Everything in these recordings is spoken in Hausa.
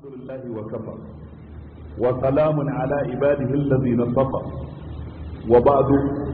لله وكفى وسلام على عباده الذين اصطفى وبعد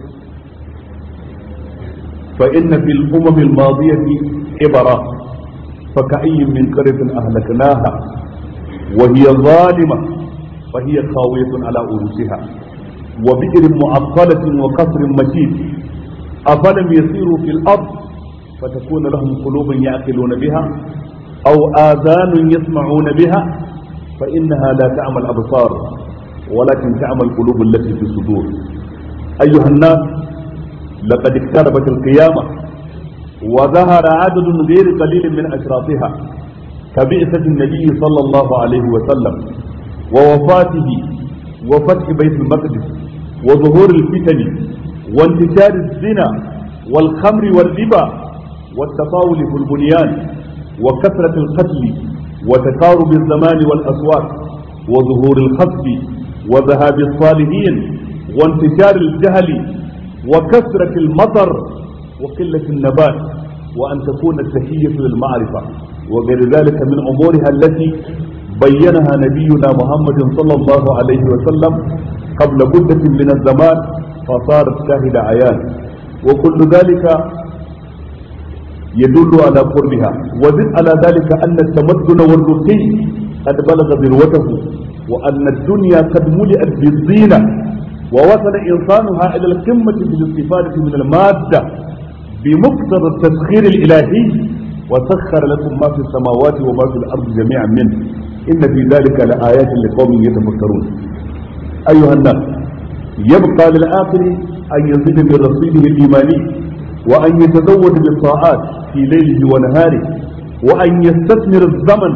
فإن في الأمم الماضية عبرة فكأي من قرية أهلكناها وهي ظالمة فهي خاوية على أرسها وبئر معطلة وقصر مشيد أفلم يسيروا في الأرض فتكون لهم قلوب يعقلون بها أو آذان يسمعون بها فإنها لا تعمى الأبصار ولكن تعمى القلوب التي في الصدور أيها الناس لقد اقتربت القيامة وظهر عدد غير قليل من أشراطها كبئسة النبي صلى الله عليه وسلم ووفاته وفتح بيت المقدس وظهور الفتن وانتشار الزنا والخمر والربا والتطاول في البنيان وكثرة القتل وتقارب الزمان والأصوات وظهور الخطف وذهاب الصالحين وانتشار الجهل وكثرة المطر وقلة النبات وأن تكون التحية للمعرفة وغير ذلك من أمورها التي بينها نبينا محمد صلى الله عليه وسلم قبل مدة من الزمان فصارت شاهد عيان وكل ذلك يدل على قربها وزد على ذلك أن التمدن والرقي قد بلغ ذروته وأن الدنيا قد ملئت بالزينة ووصل إنسانها إلى القمة بالاستفادة من المادة بمقتضى التسخير الإلهي وسخر لكم ما في السماوات وما في الأرض جميعا منه إن في ذلك لآيات لقوم يتفكرون أيها الناس يبقى للآخر أن يزيد من رصيده الإيماني وأن يتزود بالطاعات في ليله ونهاره وأن يستثمر الزمن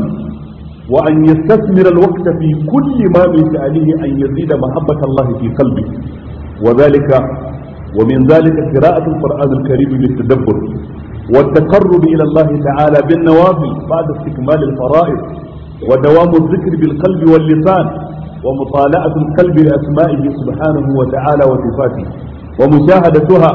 وأن يستثمر الوقت في كل ما من شأنه أن يزيد محبة الله في قلبه وذلك ومن ذلك قراءة القرآن الكريم بالتدبر والتقرب إلى الله تعالى بالنوافل بعد استكمال الفرائض ودوام الذكر بالقلب واللسان ومطالعة القلب لأسمائه سبحانه وتعالى وصفاته ومشاهدتها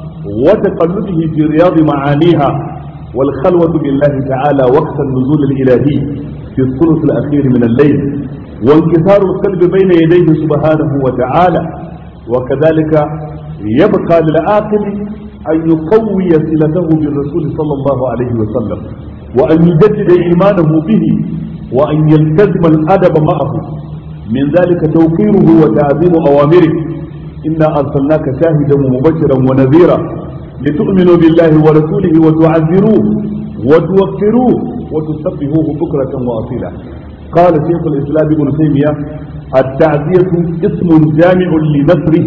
وتقلبه في رياض معانيها والخلوة بالله تعالى وقت النزول الإلهي في الثلث الأخير من الليل وانكسار القلب بين يديه سبحانه وتعالى وكذلك يبقى للعاقل أن يقوي صلته بالرسول صلى الله عليه وسلم وأن يجدد إيمانه به وأن يلتزم الأدب معه من ذلك توقيره وتعظيم أوامره إنا أرسلناك شاهدا ومبشرا ونذيرا لتؤمنوا بالله ورسوله وتعذروه وتوقروه وتسبحوه بكرة وأصيلا قال شيخ الإسلام ابن تيمية التعزية اسم جامع لنصره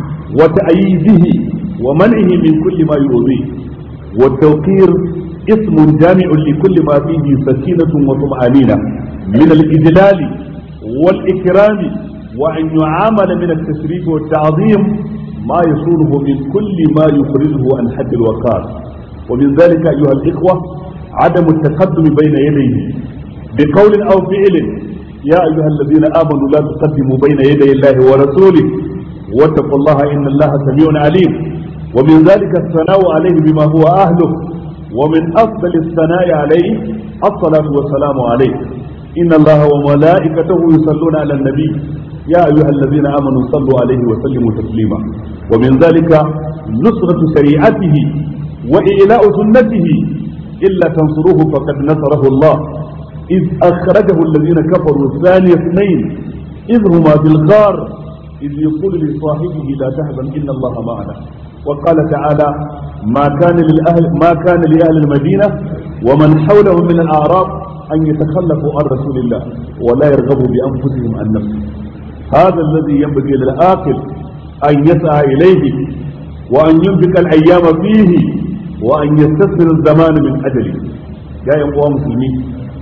وتأييده ومنعه من كل ما يؤذيه والتوقير اسم جامع لكل ما فيه سكينة وطمأنينة من الإجلال والإكرام وأن يعامل من التشريف والتعظيم ما يصونه من كل ما يخرجه عن حد الوقار ومن ذلك أيها الإخوة عدم التقدم بين يديه بقول أو فعل يا أيها الذين آمنوا لا تقدموا بين يدي الله ورسوله واتقوا الله إن الله سميع عليم ومن ذلك الثناء عليه بما هو أهله ومن أفضل الثناء عليه الصلاة والسلام عليه إن الله وملائكته يصلون على النبي يا أيها الذين آمنوا صلوا عليه وسلموا تسليما ومن ذلك نصرة شريعته وإعلاء سنته إلا تنصروه فقد نصره الله إذ أخرجه الذين كفروا ثاني اثنين إذ هما في الغار إذ يقول لصاحبه لا تحزن إن الله معنا وقال تعالى ما كان للأهل ما كان لأهل المدينة ومن حولهم من الأعراب أن يتخلفوا عن رسول الله ولا يرغبوا بأنفسهم عن نفسه هذا الذي ينبغي للعاقل أن يسعى إليه وأن ينفق الأيام فيه وأن يستثمر الزمان من أجله يا أيها مسلمين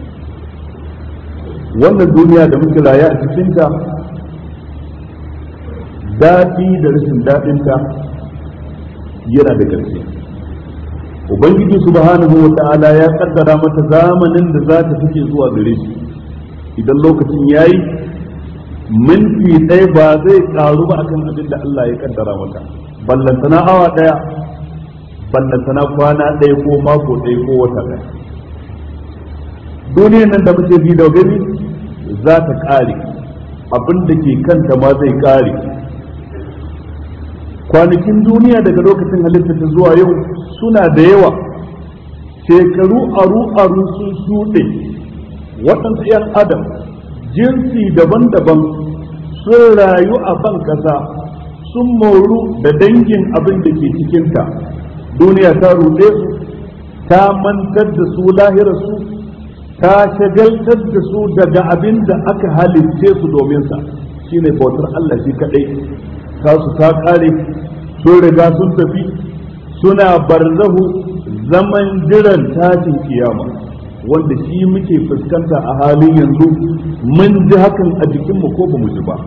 wannan duniya da muke raya a cikinta daɗi da rashin daɗinta yana da ƙarshe ubangiji subhanahu wa ta'ala ya kaddara mata zamanin da za ta take zuwa gare shi idan lokacin yayi minti ɗaya ba zai ƙaru ba akan abin da Allah ya kaddara mata ballantana awa ɗaya ballantana kwana ɗaya ko mako ɗaya ko wata ɗaya duniyar nan da muke bi da gani za ta ƙare abin da ke kanta ma zai ƙare kwanakin duniya daga lokacin halitta ta zuwa yau suna da yawa shekaru aru-aru sun shuɗe waɗansu 'yan adam jinsi daban-daban sun rayu a ban ƙasa sun moru da dangin abin da ke cikinta duniya ta ruɗe su ta mantar da su lahirarsu ta shagaltar da su daga abin da aka halitce su domin sa shine bautar Allah shi kadai tasu ta kare sun riga sun tafi suna barzahu zaman jiran tashin kiyama wanda shi muke fuskanta a halin yanzu mun ji hakan a jikinmu ko ba mu ji ba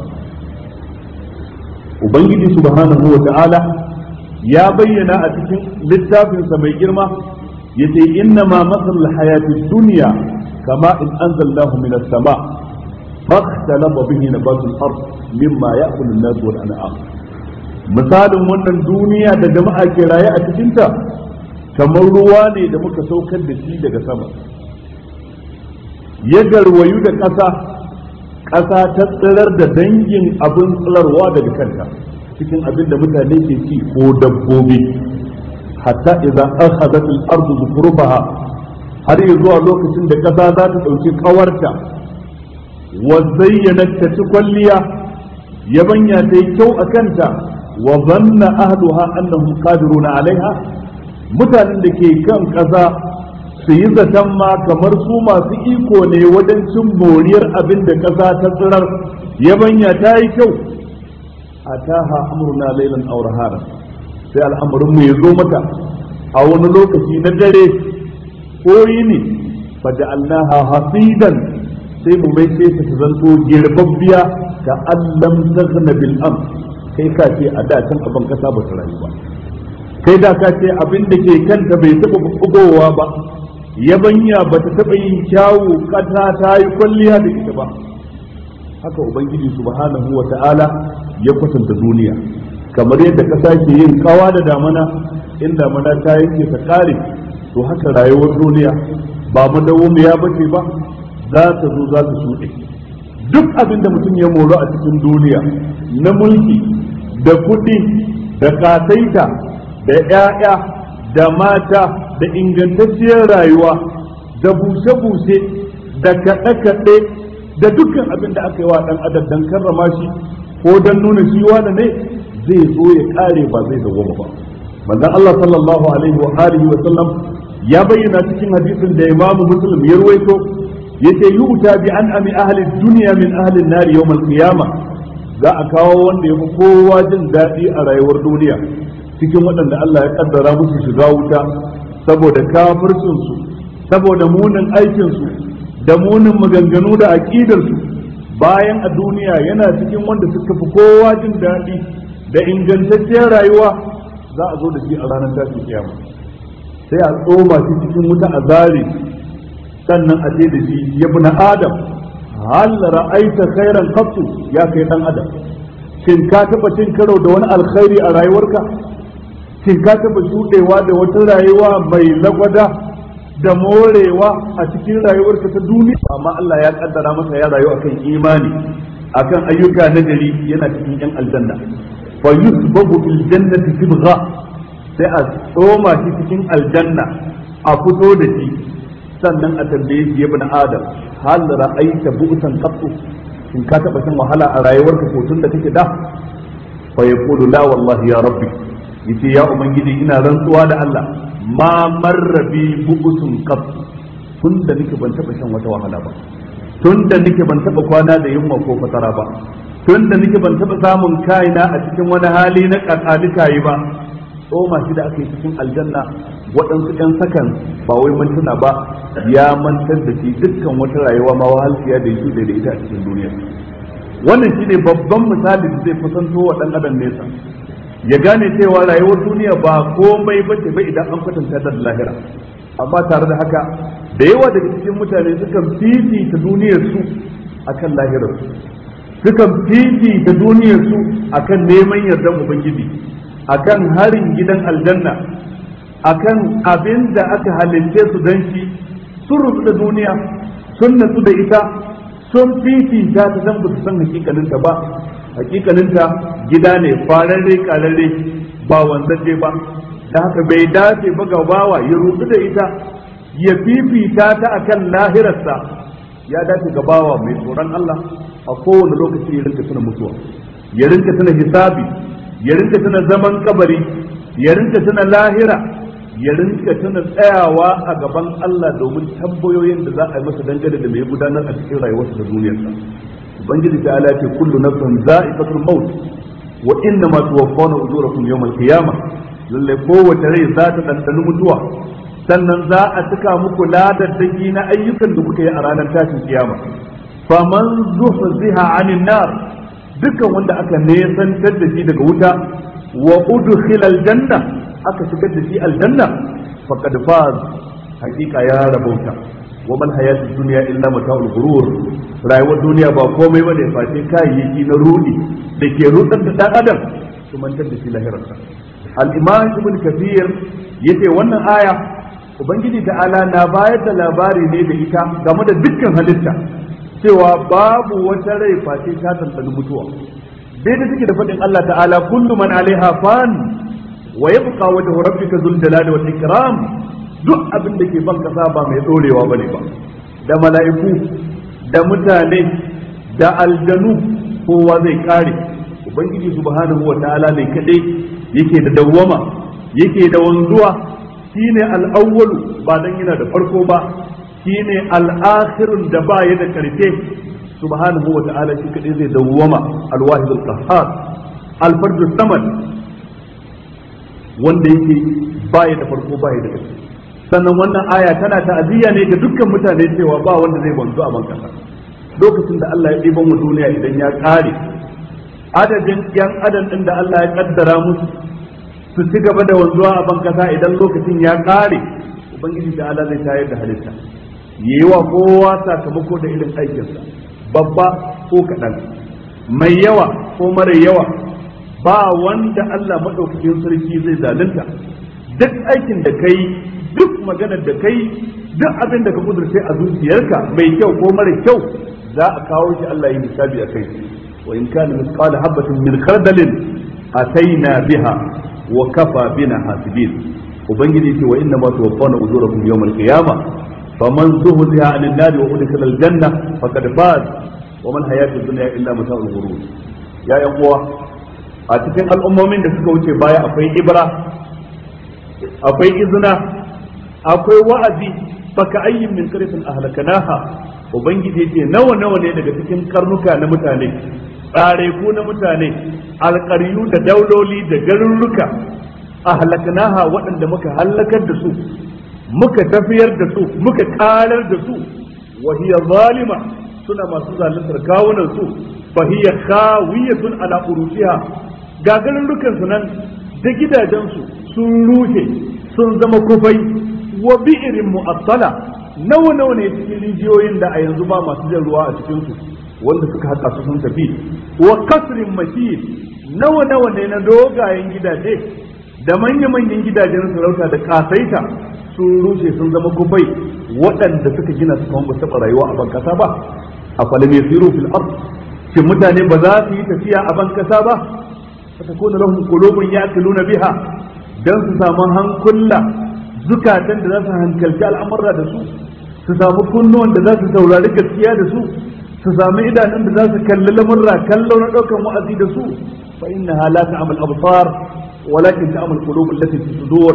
ubangiji subhanahu wa ta'ala ya bayyana a cikin littafinsa mai girma yace inna ma masal hayati dunya kama in anzalnahu minas sama فاختلط به نبات الارض مما ياكل الناس والانعام misalin wannan duniya da jama'a ke raye a cikinta kamar ruwa ne da muka saukar da shi daga sama ya garwayu da ƙasa ƙasa ta tsirar da dangin abin tsirarwa daga kanta cikin abin da mutane ke ci ko dabbobi hatta idza akhadhat al-ardu zukhrufaha har zuwa lokacin da ƙasa za ta ɗauki ƙawarta wa zayyanat ta ci kwalliya yabanya ta yi kyau a kanta wa zanna ahluha annahum qadiruna alaiha mutanen da ke kan ƙasa su yi zaton ma kamar su masu iko ne wajen cin moriyar abin da ƙasa ta tsirar yabanya ta yi kyau ataha amruna laylan aw nahara sai al'amarin mu ya zo mata a wani lokaci na dare ko yini faja'alnaha hasidan sai mu mai sai ta zanto girbabbiya ka allam taghna bil am kai ka ce a da can abin kasa ba ta rayu ba kai da ka ce abin da ke kanta bai taba bugowa ba yabanya ba ta taba yin kyawu kasa ta yi kwalliya da ita ba haka ubangiji subhanahu wa ta'ala ya kwatanta duniya kamar yadda kasa ke yin kawa da damana in damana ta yanke ta kare to haka rayuwar duniya ba madawumiya bace ba za ta zo za ta shuɗe duk abin da mutum ya moro a cikin duniya na mulki da kuɗi da kasaita da 'ya'ya da mata da ingantacciyar rayuwa da bushe-bushe da kaɗe-kaɗe da dukkan abin da aka yi wa ɗan adam don karrama shi ko don nuna shi wani ne zai zo ya ƙare ba zai dawwama ba manzon Allah sallallahu alaihi wa alihi wa sallam ya bayyana cikin hadisin da Imam Muslim ya ruwaito yace yu'ta bi an ami ahli dunya min ahli an-nar yawm al-qiyama za a kawo wanda yafi kowa jin daɗi a rayuwar duniya cikin waɗanda Allah ya kaddara musu shiga wuta saboda kafircin su saboda munin aikin su da munin maganganu da aqidar su bayan a duniya yana cikin wanda suka fi kowa jin daɗi da ingantacciyar rayuwa za a zo da shi a ranar tashin kiyama sai a tsoma shi cikin wuta a zare sannan a ce da shi ya bi na adam hal ra'aita khairan qattu ya kai dan adam shin ka taba cin karo da wani alkhairi a rayuwarka shin ka taba shudewa da wata rayuwa mai lagwada da morewa a cikin rayuwarka ta duniya amma Allah ya kaddara masa ya rayu akan imani akan ayyuka na gari yana cikin yan aljanna fa yusbabu fil jannati sibgha sai a tsoma shi cikin aljanna a fito da shi sannan a tambaye shi ya bin adam hal ra'aita bu'san qattu in ka taba shan wahala a rayuwarka ko tun da kake da fa yaqulu la wallahi ya rabbi yace ya ubangiji ina rantsuwa da Allah ma marra bi bu'sun qattu tun da nake ban taba shan wata wahala ba tun da nake ban taba kwana da yunwa ko fatara ba tun da nake ban taba samun kaina a cikin wani hali na kakalika yi ba tsoma shi da aka yi cikin aljanna waɗansu ɗan sakan ba wai mantuna ba ya mantar da shi dukkan wata rayuwa ma wahalciya da yake da ita a cikin duniya wannan shi ne babban misali da zai kusanto wa ɗan adam nesa ya gane cewa rayuwar duniya ba komai ba ce ba idan an kwatanta da lahira amma tare da haka da yawa daga cikin mutane sukan fifita duniyar su akan lahirar su sukan fifita duniyar su akan neman yardan ubangiji akan harin gidan aljanna akan abin da aka halitte su don shi sun rubu da duniya sun natsu da ita sun fifita ta dan ba su san hakikaninta ba hakikaninta gida ne fararre kararre ba wanzaje ba da haka bai dace ba ga bawa ya rubu da ita ya fifita ta akan lahirarsa ya dace ga bawa mai tsoron Allah a kowane lokaci ya rinka tuna mutuwa ya rinka tuna hisabi ya rinka tuna zaman kabari ya rinka tuna lahira ya rinka tuna tsayawa a gaban Allah domin tambayoyin da za a yi masa dangane da mai gudanar a cikin rayuwarsa da duniyarsa ubangiji ta ala ce kullu nafsin za'iqatul maut wa inna ma tuwaffawna ujurakum yawmal qiyamah lalle kowace rai za ta dandani mutuwa sannan za a cika muku ladaddaki na ayyukan da kuka yi a ranar tashin kiyama faman zuhziha anin nar dukkan wanda aka nesantar da shi daga wuta wa udkhila aljanna aka shigar da shi aljanna faqad faz hakika ya rabauta wa mal hayatud dunya illa mata'ul ghurur rayuwar duniya ba komai bane face kayayyaki na rudi da ke rudar da dan adam su mantar da shi lahirarsa al-imam ibn kathir yace wannan aya ubangiji ta'ala na bayar da labari ne da ita game da dukkan halitta cewa babu wata rai face ta tantani mutuwa daidai take da faɗin Allah ta'ala kullu man alaiha fan wa yabqa wajhu rabbika dhul jalali wal ikram duk abin da ke ban kasa ba mai dorewa bane ba da mala'iku da mutane da aljanu kowa zai kare ubangiji subhanahu wa ta'ala ne kadai yake da dawwama yake da wanzuwa shine al-awwalu ba dan yana da farko ba shine al-akhirun da ba ya da karfe subhanahu wa ta'ala shi kadai zai dawwama al-wahid al-qahhar al-fard samad wanda yake ba ya da farko ba ya da karfe sannan wannan aya tana ta'aziyya ne ga dukkan mutane cewa ba wanda zai wanzu a bankasa lokacin da Allah ya ɗiban mu duniya idan ya ƙare adadin yan adam ɗin da Allah ya kaddara musu su ci gaba da wanzuwa a bankasa idan lokacin ya ƙare ubangiji da Allah zai tayar da halitta yi wa kowa sakamako da irin aikinsa babba ko kaɗan mai yawa ko mara yawa ba wanda Allah maɗaukakin sarki zai zalunta duk aikin da kai duk maganar da kai duk abin da ka kudurce a zuciyarka mai kyau ko mara kyau za a kawo shi Allah yi hisabi a kai wa in kana misqala habatin min khardalin ataina biha wa kafa bina hasibin ubangiji ce wa inna ma tuwaffawna ujurakum yawmal qiyamah faman zuhziha 'anil nari wa udkhila al-janna faqad faz wa man hayatud dunya illa mata'ul ghurur ya yan uwa a cikin al'ummomin da suka wuce baya akwai ibra akwai izina akwai wa'azi baka ayyin min qaryatin ahlakanaha ubangiji yace nawa nawa ne daga cikin karnuka na mutane tsare ku na mutane alƙaryu da dauloli da garurruka ahlakanaha waɗanda muka halakar da su muka tafiyar da su muka karar da su wa hiya zalima suna masu zaluntar kawunan su fa hiya khawiyatun ala urushiha ga garurrukan su nan da gidajen su sun rushe sun zama kufai wa bi'irin mu'attala nawa nawa ne cikin rijiyoyin da a yanzu ba masu jan ruwa a cikin su wanda suka haƙa su sun tafi wa kasrin mashid nawa nawa ne na dogayen gidaje da manya manyan gidajen sarauta da kasaita sun rushe sun zama kufai waɗanda suka gina su kuma ba taɓa rayuwa a ban kasa ba a falam yasiru fil ard shin mutane ba za su yi tafiya a ban kasa ba fatakuna lahum qulubun ya'kuluna biha dan su samu hankula zukatan da za su hankalci al'amurra da su su samu kunnuwan da za su saurari gaskiya da su su samu idanun da za su kalli lamurra kallo na ɗaukan wa'azi da su fa inna la ta'mal absar walakin ta'mal qulub allati fi sudur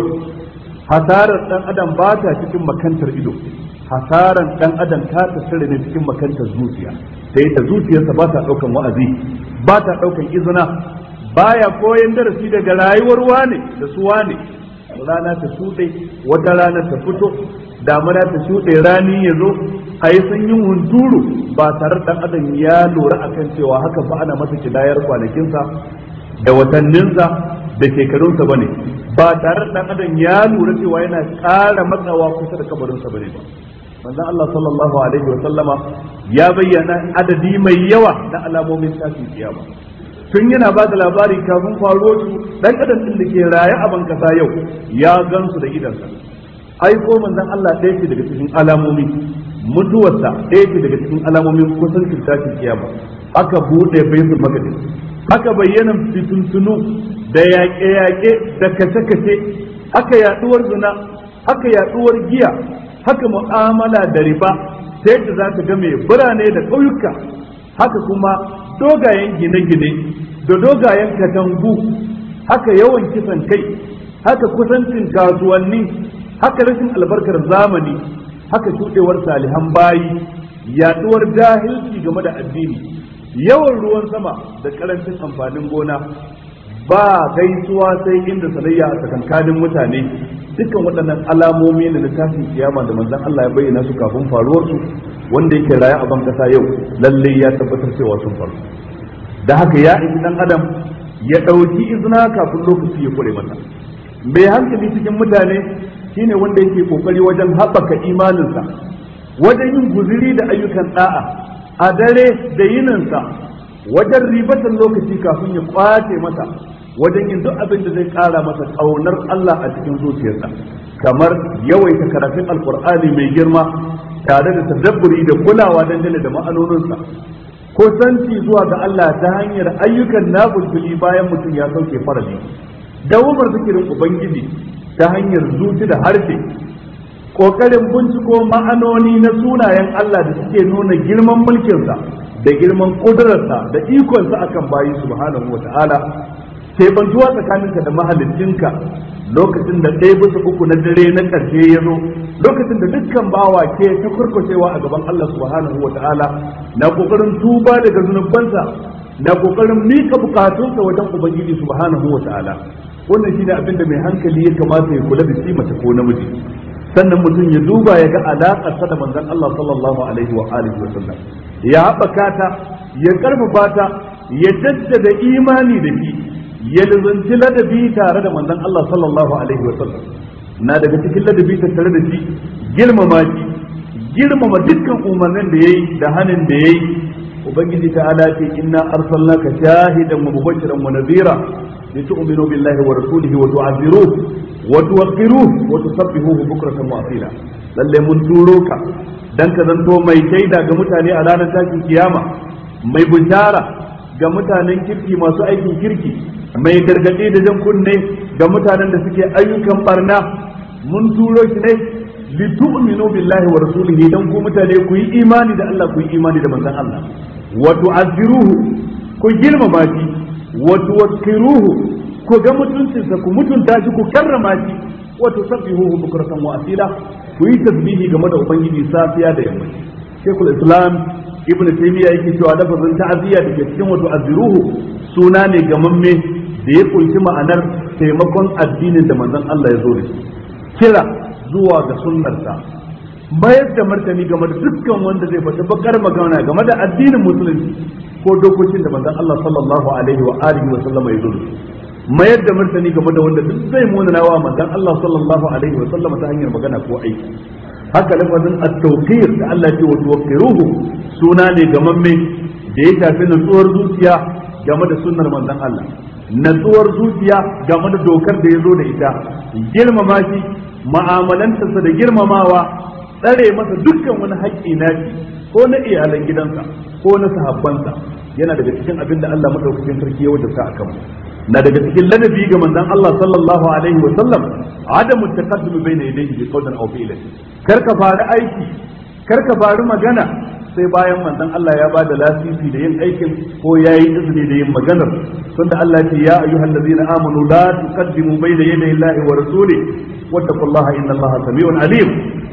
hasarar dan adam ba ta cikin makantar ido hasaran dan adam ta tasiri ne cikin makantar zuciya sai ta zuciyarsa ba ta ɗaukan wa'azi ba ta ɗaukan izina baya koyan darasi daga rayuwar wane da su wane rana ta shuɗe wata rana ta fito damuna ta shuɗe rani ya zo a yi sanyin hunturu ba tare da adam ya lura akan cewa haka fa ana masa kidayar kwanakinsa da watanninsa da shekarunsa bane ba tare da adam ya lura cewa yana ƙara matsawa kusa da kabarinsa bane ba manzon Allah sallallahu alaihi wa sallama ya bayyana adadi mai yawa na alamomin tashin kiyama tun yana ba da labari kafin faruwar su dan adam din da ke raye a ban kasa yau ya gansu da idansa ai ko manzon Allah ɗaya ce daga cikin alamomi mutuwarsa ɗaya ce daga cikin alamomin kusancin tashin kiyama aka buɗe baitul maqdis aka bayyana fituntunu da yaƙe-yaƙe da kashe-kashe haka yaɗuwar zina haka yaɗuwar giya haka mu'amala da riba ta yadda za ka ga mai birane da ƙauyuka haka kuma dogayen gine-gine da dogayen katangu haka yawan kisan kai haka kusancin kasuwanni haka rashin albarkar zamani haka shuɗewar salihan bayi yaɗuwar jahilci game da addini yawan ruwan sama da karancin amfanin gona ba gaisuwa sai inda sanayya a tsakankanin mutane dukkan waɗannan alamomi ne na tashin kiyama da manzon Allah ya bayyana su kafin faruwar su wanda yake raye a ban kasa yau lalle ya tabbatar cewa sun faru da haka ya isi dan adam ya ɗauki izina kafin lokaci ya kure mata mai hankali cikin mutane shine wanda yake kokari wajen haɓaka imaninsa wajen yin guziri da ayyukan da'a a dare da yininsa wajen ribatan lokaci kafin ya kwace masa wajen yin duk abin da zai kara masa ƙaunar Allah a cikin zuciyarsa kamar yawaita karatun alkur'ani mai girma tare da tadabburi da kulawa dangane da ma'anoninsa kusanci zuwa ga Allah ta hanyar ayyukan nafulfuli bayan mutum ya sauke farali dawamar zikirin ubangiji ta hanyar zuci da harshe kokarin binciko ma'anoni na sunayen Allah da suke nuna girman mulkinsa da girman kudurarsa da ikonsa akan bayi subhanahu wa ta'ala bantuwa tsakaninka da mahaliccinka lokacin da ɗaya bisa uku na dare na ƙarshe ya zo lokacin da dukkan bawa ke ta kurkushewa a gaban Allah subhanahu wa ta'ala na kokarin tuba daga zunubansa na kokarin mika bukatunsa wajen ubangiji subhanahu wa ta'ala wannan shine abin da mai hankali ya kamata ya kula da shi mace ko namiji sannan mutum ya duba ya ga alaƙar sa da manzon Allah sallallahu alaihi wa alihi wa sallam ya haɓaka ta ya karfafa ta ya jaddada imani da shi ya lizanci ladabi tare da manzon Allah sallallahu alaihi wa sallam na daga cikin ladabi tare da shi girmama shi girmama dukkan umarnin da yayi da hanin da yayi ubangiji ta'ala ce inna arsalnaka shahidan wa mubashiran wa nadhira لتؤمنوا بالله ورسوله وتعذروه وتوقروه وتسبحوه بكرة وأصيلا lalle mun turo ka dan ka zanto mai shaida ga mutane a ranar tashin kiyama mai bishara ga mutanen kirki masu aikin kirki mai gargaɗi da jan kunne ga mutanen da suke ayyukan barna mun turo shi ne litu'minu billahi wa rasulihi dan ku mutane ku yi imani da Allah ku yi imani da manzon Allah wa tu'azziruhu ku girmama shi wa tuwakkiruhu ku ga mutuncinsa ku mutunta shi ku karrama shi wa tusabbihuhu bukratan wa asila ku yi tasbihi game da ubangiji safiya da yamma shekul islam ibn taymiya yake cewa lafazin ta'aziyya da ke cikin wato azruhu suna ne gamamme da ya kunshi ma'anar taimakon addinin da manzon Allah ya zo da shi kira zuwa ga sunnarsa mayar da martani game da dukkan wanda zai fata bakar magana game da addinin musulunci ko dokokin da manzon Allah sallallahu alaihi wa alihi wa sallama ya zo da shi mayar da martani game da wanda duk zai munana wa manzon Allah sallallahu alaihi wa sallama ta hanyar magana ko aiki haka lafazin at-tawqir da Allah ya ce wa tuwaqqiruhu suna ne gamamme da ya shafi nutsuwar zuciya game da sunnar manzon Allah natsuwar zuciya game da dokar da ya zo da ita girmama shi ma'amalantarsa da girmamawa tsare masa dukkan wani haƙƙi nashi ko na iyalan gidansa ko na sahabbansa yana daga cikin abin da Allah madaukakin sarki ya wajabta akan mu na daga cikin ladabi ga manzon Allah sallallahu alaihi wa sallam adamu taqaddum bayna yadayhi bi qawlin aw fi'lin kar ka fara aiki kar ka fara magana sai bayan manzon Allah ya bada lasisi da yin aikin ko yayi izini da yin maganar tunda Allah ya ce ya ayyuhallazina amanu la tuqaddimu bayna yaday Allahi wa rasulihi wattaqullaha innallaha samiun alim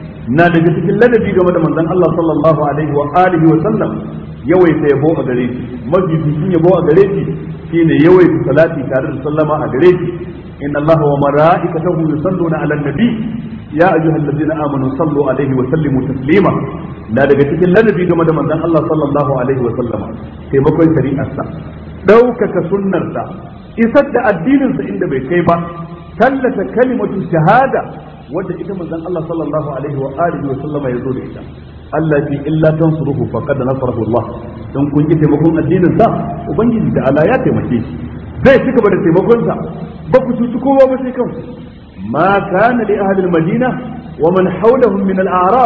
na daga cikin ladabi game da manzon Allah sallallahu alaihi wa alihi wa sallam yawaita yabo a gare shi mafificin yabo a gare shi shine yawaita salati tare da sallama a gare shi inna allaha wa malaikatahu yusalluna ala nabi ya ayyuhallazina amanu sallu alaihi wa sallimu taslima na daga cikin ladabi game da manzon Allah sallallahu alaihi wa sallama taimakon shari'arsa ɗaukaka sunnarsa isar da addininsa inda bai kai ba tallata kalimatu shahada wadda ita manzon Allah sallallahu alaihi wa alihi wa sallama ya zo da ita Allah fi illa tansuruhu faqad nasarahu Allah dan kun ki taimakon addinin sa ubangiji da Allah ya taimake shi zai ci gaba da taimakon sa ba ku cuci kowa ba sai kanku ma kana li ahli al-madina wa man hawlahum min al-a'rab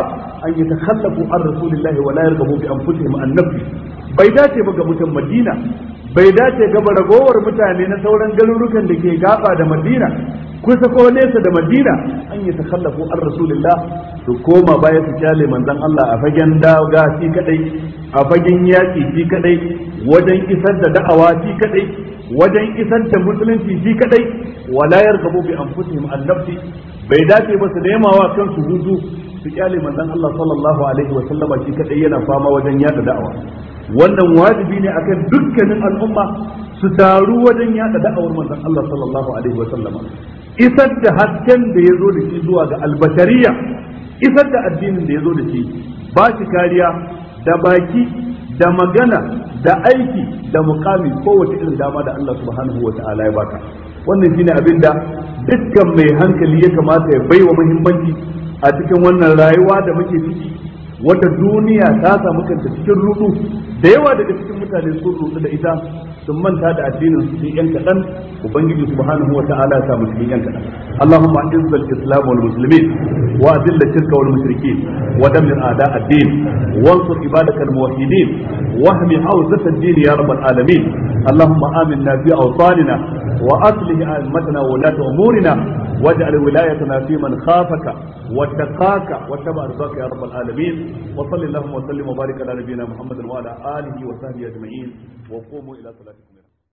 an yatakhallafu an rasulillahi wa la yarghabu bi anfusihim an nafsi bai dace ba ga mutan Madina bai dace ga ragowar mutane na sauran garurukan da ke gaba da Madina kusa ko nesa da Madina an yatakhallafu an rasulillah su koma baya su kyale manzon Allah a fagen daga shi kadai a fagen yaki shi kadai wajen isar da da'awa shi kadai wajen isar da musulunci shi kadai wala yarghabu bi anfusihim an nafsi bai dace ba su nema wa kansu hudu su kyale manzon Allah sallallahu alaihi wa sallama shi kadai yana fama wajen yada da'awa wannan wajibi ne akan dukkanin al'umma su taru wajen yada da'awar manzon Allah sallallahu alaihi wa sallama isar da hasken da ya zo da shi zuwa ga albashariya isar da addinin da ya zo da shi ba shi kariya da baki da magana da aiki da mukami kowace irin dama da Allah subhanahu wa ta'ala ya baka wannan shine abin da dukkan mai hankali ya kamata ya baiwa muhimmanci a cikin wannan rayuwa da muke ciki wata duniya ta samu kanta cikin rudu da yawa daga cikin mutane sun rudu da ita sun manta da addinin su yan kaɗan ubangiji subhanahu wa ta'ala ya samu cikin yan kaɗan اللهم اعز الاسلام والمسلمين واذل الشرك والمشركين ودمر اعداء الدين وانصر عبادك الموحدين واهم حوزه الدين يا رب العالمين اللهم امنا في اوطاننا واصلح ائمتنا وولاة امورنا واجعل ولايتنا في من خافك واتقاك واتبع رضاك يا رب العالمين وصل اللهم وسلم وبارك على نبينا محمد وعلى اله وصحبه اجمعين وقوموا الى صلاتكم